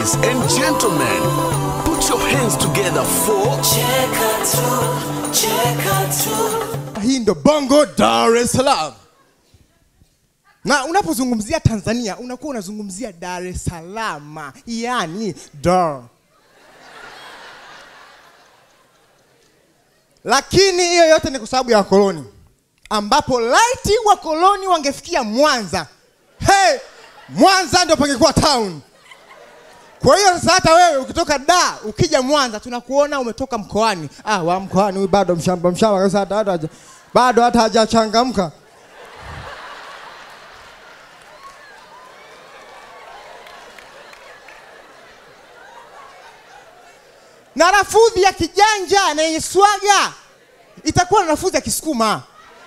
Ladies and gentlemen, put your hands together for hii ndo bongo dar es salaam na unapozungumzia tanzania unakuwa unazungumzia dar es salaam yani dar lakini hiyo yote ni kwa sababu ya wakoloni ambapo laiti wakoloni wangefikia mwanza hey, mwanza ndio pangekuwa town kwa hiyo sasa hata wewe ukitoka da ukija mwanza tunakuona umetoka mkoani ah, wa mkoani huyu bado mshamba mshamba kabisa hata hata haja- bado hata hajachangamka na lafudhi ya kijanja na yenye swaga itakuwa na lafudhi ya kisukuma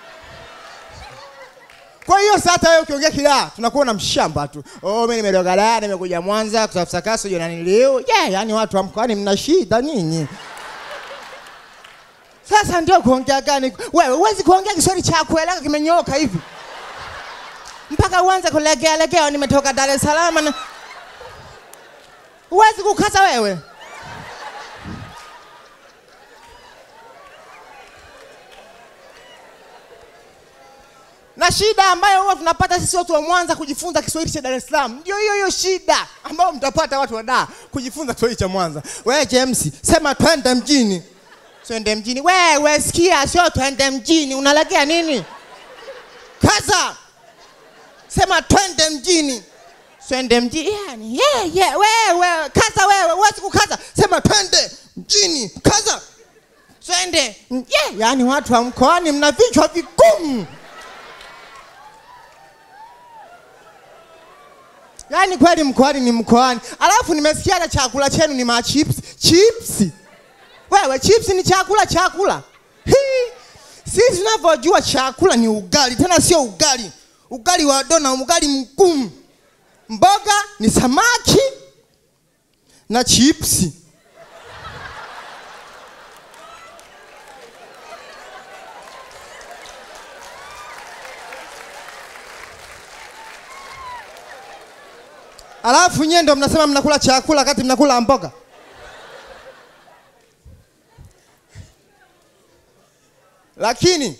kwa hiyo sasa hata wewe ukiongea kidaa tunakuwa na mshamba tu oh, mimi nimetoka Dar nimekuja Mwanza kutafuta kazi sio nani leo yeah, yani watu wa mkoani mna shida nyinyi sasa ndio kuongea gani wewe huwezi kuongea Kiswahili cha kueleka kimenyoka hivi mpaka uanze kulegea legea nimetoka Dar es Salaam na huwezi kukaza wewe na shida ambayo huwa tunapata sisi watu wa Mwanza kujifunza Kiswahili cha Dar es Salaam ndio hiyo hiyo shida ambayo mtapata watu wa Dar kujifunza Kiswahili cha Mwanza. Wewe James, sema twende mjini. Twende mjini. Wewe sikia, sio twende mjini. Unalegea nini? Kaza. Sema twende mjini. Twende mjini. Yani, yeah, yeah, wewe, kaza wewe, huwezi kukaza. Sema twende mjini. Kaza. Twende. Yeah, yani watu wa mkoani mna vichwa vigumu. Yaani kweli mkoani ni mkoani. Alafu nimesikia hata chakula chenu ni machips. Chips. Wewe chips ni chakula chakula. Hii. Sisi tunavyojua chakula ni ugali, tena sio ugali. Ugali wa dona, ugali mgumu. Mboga ni samaki na chips. Alafu nyie ndo mnasema mnakula chakula wakati mnakula mboga. Lakini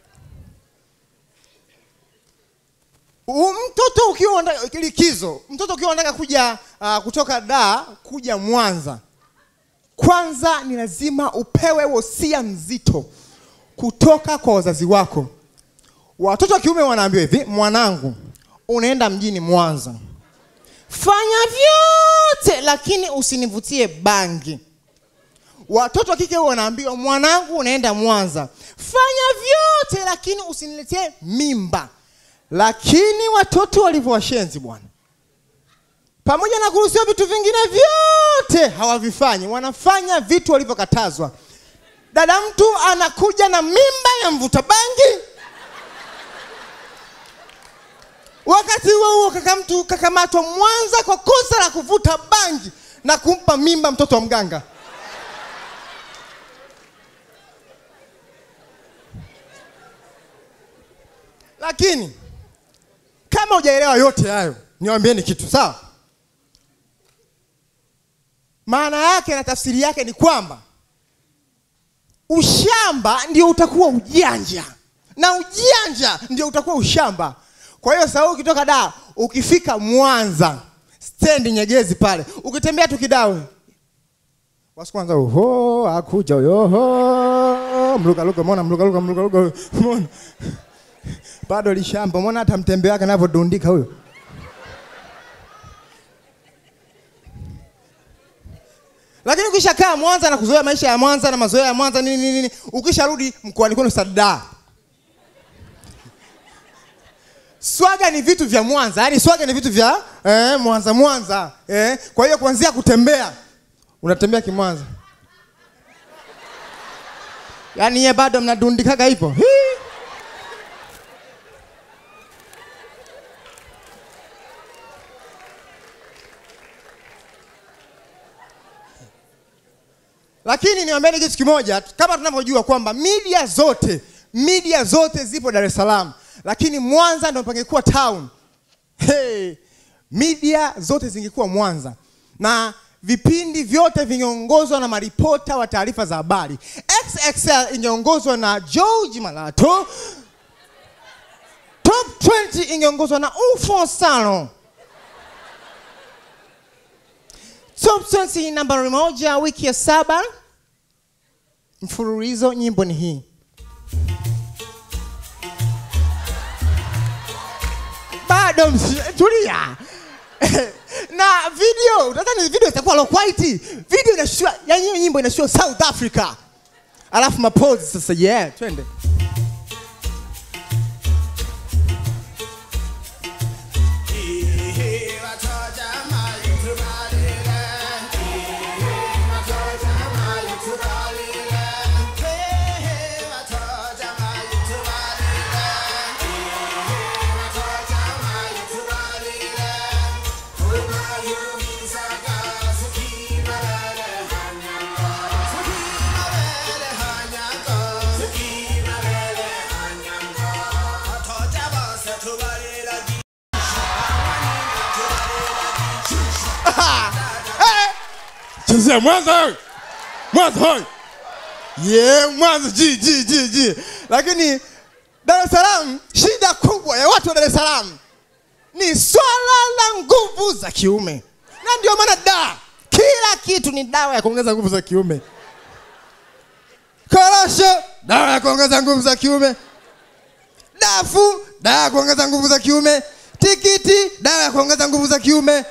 u- mtoto ukiwa unataka likizo, mtoto ukiwa unataka kuja uh, kutoka Dar kuja Mwanza, kwanza ni lazima upewe wosia mzito kutoka kwa wazazi wako. Watoto wa kiume wanaambiwa hivi, mwanangu, unaenda mjini Mwanza fanya vyote lakini usinivutie bangi watoto wa kike huwa wanaambiwa mwanangu unaenda mwanza fanya vyote lakini usiniletee mimba lakini watoto walivyo washenzi bwana pamoja na kuruhusiwa vitu vingine vyote hawavifanyi wanafanya vitu walivyokatazwa dada mtu anakuja na mimba ya mvuta bangi Wakati huo huo kaka mtu kakamatwa Mwanza kwa kosa la kuvuta bangi na kumpa mimba mtoto wa mganga. Lakini kama hujaelewa yote hayo, niwaambieni kitu sawa. Maana yake na tafsiri yake ni kwamba ushamba ndio utakuwa ujanja na ujanja ndio utakuwa ushamba. Kwa hiyo sasa ukitoka Dar ukifika Mwanza stendi Nyegezi pale, ukitembea tu kidawe wasi kwanza, oho akuja huyo, oho mluka luka, umeona mluka luka, mluka luka, umeona bado lishamba, umeona hata mtembe wake anavyodundika huyo. Lakini ukishakaa Mwanza na kuzoea maisha ya Mwanza na mazoea ya Mwanza nini nini, nini, ukisharudi mkoani kwenu Sada, swaga ni vitu vya Mwanza, yani swaga ni vitu vya eh, Mwanza Mwanza eh. Kwa hiyo kuanzia kutembea, unatembea kimwanza, yani ye bado mnadundikaga hivyo Hii. Lakini niwaambieni kitu kimoja, kama tunavyojua kwamba media zote media zote zipo Dar es Salaam, lakini Mwanza ndio pangekuwa town. Hey, media zote zingekuwa Mwanza na vipindi vyote vingeongozwa na maripota wa taarifa za habari. XXL ingeongozwa na George Malato. Top 20 ingeongozwa na Ufo Salon. Top 20 nambari moja wiki ya saba mfululizo, nyimbo ni hii. Bado msi- tulia. na video unadhani video itakuwa low quality video inashua yani hiyo nyimbo inashua south africa alafu mapose sasa yeah twende chezea mwanza wewe. mwanza hoi yeah mwanza ji ji ji ji lakini dar es salaam shida kubwa ya watu wa dar es salaam ni swala la nguvu za kiume na ndio maana da kila kitu ni dawa ya kuongeza nguvu za kiume korosho dawa ya kuongeza nguvu za kiume dafu dawa ya kuongeza nguvu za kiume tikiti dawa ya kuongeza nguvu za kiume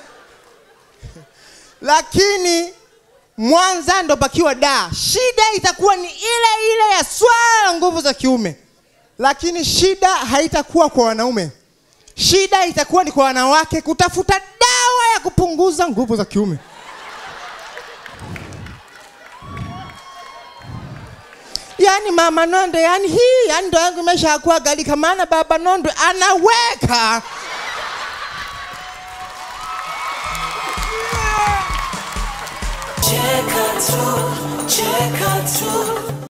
lakini mwanza ndo pakiwa da shida itakuwa ni ile ile ya swala la nguvu za kiume lakini shida haitakuwa kwa wanaume shida itakuwa ni kwa wanawake kutafuta dawa ya kupunguza nguvu za kiume yaani mama nondo yani hii yani ndo yangu imeshakuwa galika maana baba nondo anaweka Cheka tu, cheka tu.